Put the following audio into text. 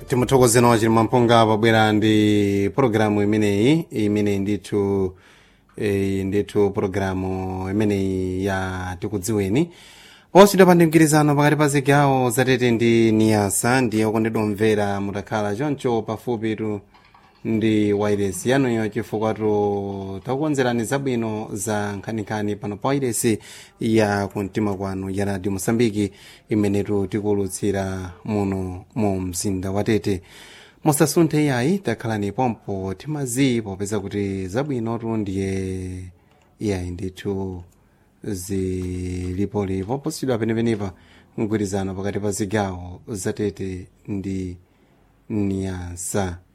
timuthokozeni wachiri mamponga pabwera ndi pologalamu imeneyi imene ndithu eh, ndithu pologalamu imeneyi ya tikudziweni osidwa pa mgwirizano pakati pa zigawo zatete ndi niyasa ndiye okondedwa omvera mutakhala choncho pafupitu ndi wairesi yanuyo chifukwa tu takukonzerani zabwino za nkhaninkhani pano pa wairesi ya kumtima kwanu ya radio mosambiki imenetu tikuwulutsira muno mu mzinda wa tete musasunthe iyayi takhalani pompo timazi popeza kuti zabwinotu ndiye iyayi ndithu zilipolipo posidwa penepenepa mgwirizano pakati pa zigawo zatete ndi niyasa